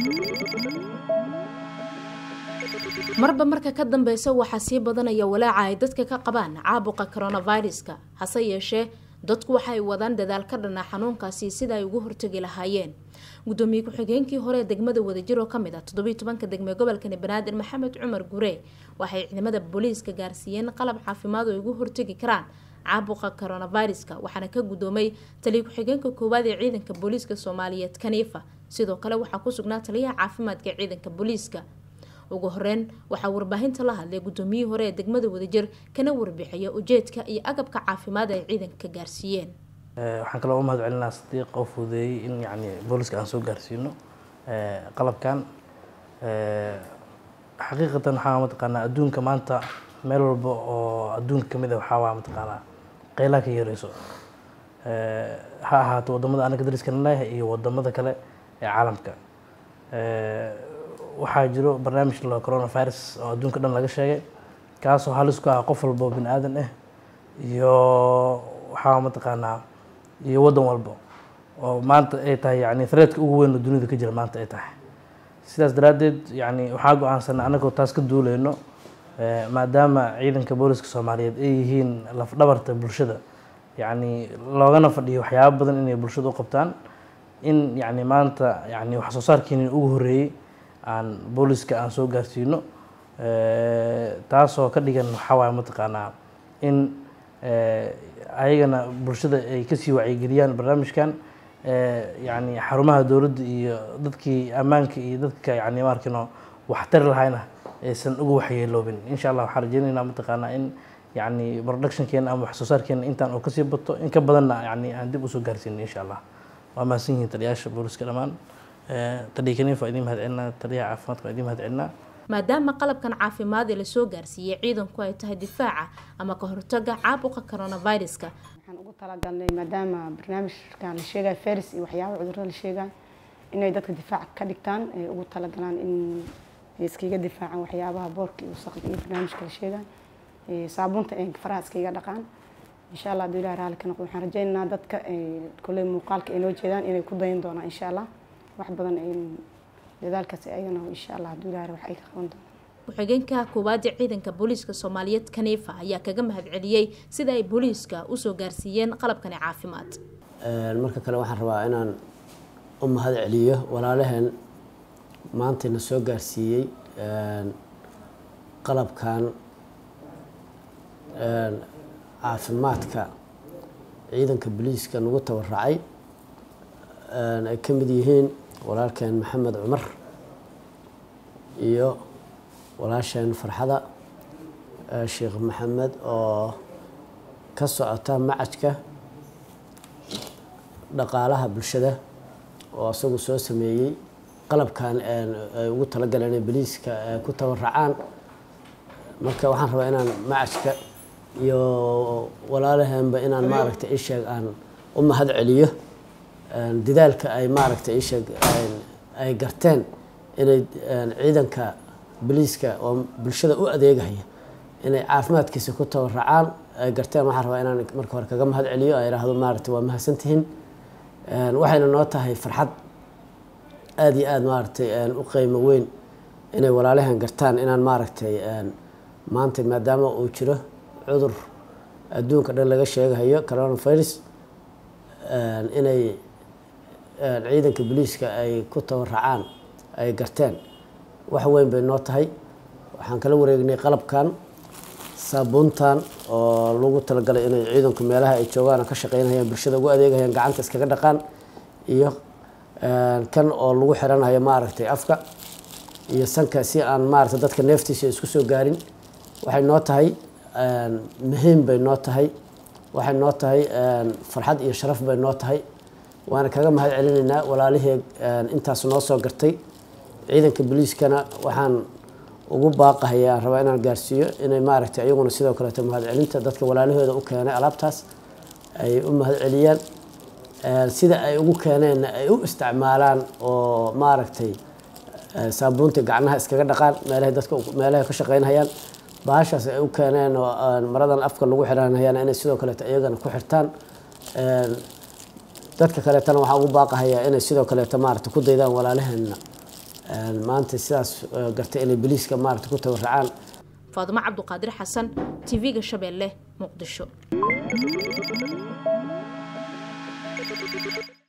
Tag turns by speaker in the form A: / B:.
A: marba marka ka dambeysa waxaa sii badanaya walaaca ay dadka ka qabaan caabuqa coronaviruska hase yeeshee dadku waxaay wadaan dadaal ka dhana xanuunkaasi sida ay ugu hortagi lahaayeen gudoomiye ku-xigeenkii hore ee degmada wadajir oo kamid ah toddobiiy tobanka degme gobolkani banaadir maxamed cumar gure waxay ciidamada booliiska gaarsiiyeen qalab caafimaad oo ay ugu hortagi karaan caabuqa coronaviruska waxaana ka gudoomay taliya ku-xigeenka koowaad ee ciidanka booliiska soomaaliyeed kaniifa sidoo kale waxaa ku sugnaa taliyaha caafimaadka ee ciidanka booliiska ugu horeyn waxaa warbaahinta la hadlay gudoomiyihii hore ee degmada wadajir kana warbixiya ujeedka iyo agabka caafimaad ay ciidanka gaarsiiyeen
B: waxaan kaloo u mahad celinaa sadiiq oo fududeeyey in yani booliska aan soo gaarsiino qalabkan xaqiiqatan waxaa mataqaanaa adduunka maanta meel walba oo adduunka kamid a waxaa waa mataqaanaa qeylaha ka yareyso ha ahaato wadamada anaga dariskana leeyahay iyo wadamada kale ee caalamka waxaa jiro barnaamij la coronavirus oo adduunka dhan laga sheegay kaasoo halis ku ah qof walba oo bini aadan ah iyo waxaa mataqaanaa iyo waddan walba oo maanta ay tahay yani threadka ugu weyn oo dunida ka jira maanta ay tahay sidaas daraaddeed yani waxaa go-aansanay annagoo taas ka duuleyno maadaama ciidanka booliska soomaaliyeed ay yihiin lafdhabarta bulshada yani loogana fadhiyo waxyaaba badan inay bulshada u qabtaan in yani maanta yani wax soo saarkeeni ugu horreeyey aan booliska aan soo gaarsiino taasoo ka dhigan waxaa waaye mataqaanaa in ayagana bulshada ay kasii wacyigeliyaan barnaamijkan yani xarumaha dowladda iyo dadkii ammaanka iyo dadka yani maarkino waxtari lahayna aysan uga waxyeeloobin insha allah waxaan rajeynaynaa mataqaanaa in yani productionkeena ama wax soo saarkeena intaan oo kasii bato in ka badanna yani aan dib usoo gaarsiino insha allah waa mahadsan yihiin taliyaasha booliska dhammaan taliya kaniifa idiin mahad celinaa taliyaha caafimaadka idiin mahad celinaa
A: maadaama qalabkan caafimaad ee lasoo gaarsiiyey ciidanku ay tahay difaaca ama ka hortaga caabuqa coronaviruska
C: waxaan ugu talagalnay maadaama barnaamijkan la sheegayo faris iyo waxyaaba cudurada la sheegayo inay dadka difaac ka dhigtaan ay ugu talagalaan in ay iskaga difaacaan waxyaabaha boorka iyo wasaqda iyo barnaamijka la sheegayo saabuunta ay faraha iskaga dhaqaan insha allah hadduu ilahi raali ka noqdo waxaan rajaynaynaa dadka kolley muuqaalka ay noo jeedaan inay ku dayan doonaan insha allah wax badan ay dadaalkaas ayagana insha allah hadduu ilahi wax ay ka qaban doonaan
A: ku-xigeenka koowaad ee ciidanka booliiska soomaaliyeed kaniifa ayaa kaga mahad celiyey sida ay booliiska usoo gaarsiiyeen qalabkani caafimaad
D: marka kale waxaan rabaa inaan u mahad celiyo walaalaheen maantayna soo gaarsiiyey qalabkan caafimaadka ciidanka booliiska nagu tabaracay ay ka mid yihiin walaalkeen maxamed cumar iyo walaasheen farxada sheekh maxamed oo ka socota macajka dhaqaalaha bulshada oo isagu soo sameeyey qalabkan ay ugu talagaleen inay boliiska ku tabaracaan marka waxaan rabaa inaan macajka iyo walaalaheenba inaan maaragtay isheeg aan u mahad celiyo dadaalka ay maaragtay isheeg ay garteen inay ciidanka boliiska oo bulshada u adeegaya inay caafimaadkiisa ku tabaracaan ay garteen waxaan rabaa inaan marka hore kaga mahad celiyo ay idhaahdo maaragtay waa mahadsantihiin waxayna noo tahay farxad aada iyo aada maaragtay u qiimo weyn inay walaalahan gartaan inaan maaragtay maanta maadaama uu jiro cudur adduunka dhan laga sheegahayo coronavirus inay ciidanka boliiska ay ku tabaracaan ay garteen wax weyn bay noo tahay waxaan kala wareegnay qalabkan saabuuntan oo lagu talagalay inay ciidanku meelaha ay joogaan ka shaqeynayaan bulshada ugu adeegayaan gacanta iskaga dhaqaan iyo kan oo lagu xiranayo maaragtay afka iyo sanka si aan maaragtay dadka neeftiisa isku soo gaarin waxay noo tahay muhiim bay noo tahay waxay noo tahay farxad iyo sharaf bay noo tahay waana kaga mahad celinaynaa walaalihii intaas noo soo gartay ciidanka boliiskana waxaan ugu baaqahaya aan rabaa inaan gaarsiiyo inay maaragtay ayaguna sidoo kaleeto mahad celinta dadka walaalahooda u keenay alaabtaas ay u mahad celiyaan sida ay ugu keeneenna ay u isticmaalaan oo maaragtay saabuunta gacnaha iskaga dhaqaan meelahay dadka meelahay ka shaqeynhayaan bahashaas ay u keeneen oo maradan afka lagu xiranhayaan inay sidoo kaleeto iyagana ku xirtaan dadka kaleetana waxaan ugu baaqahayaa inay sidoo kaleeto maaragtay ku daydaan walaalaheenna maanta sidaas gartay inay boliiska maarata ku tabaracaan
A: faadimo cabduqaadir xasan tv-ga shabeelle muqdisho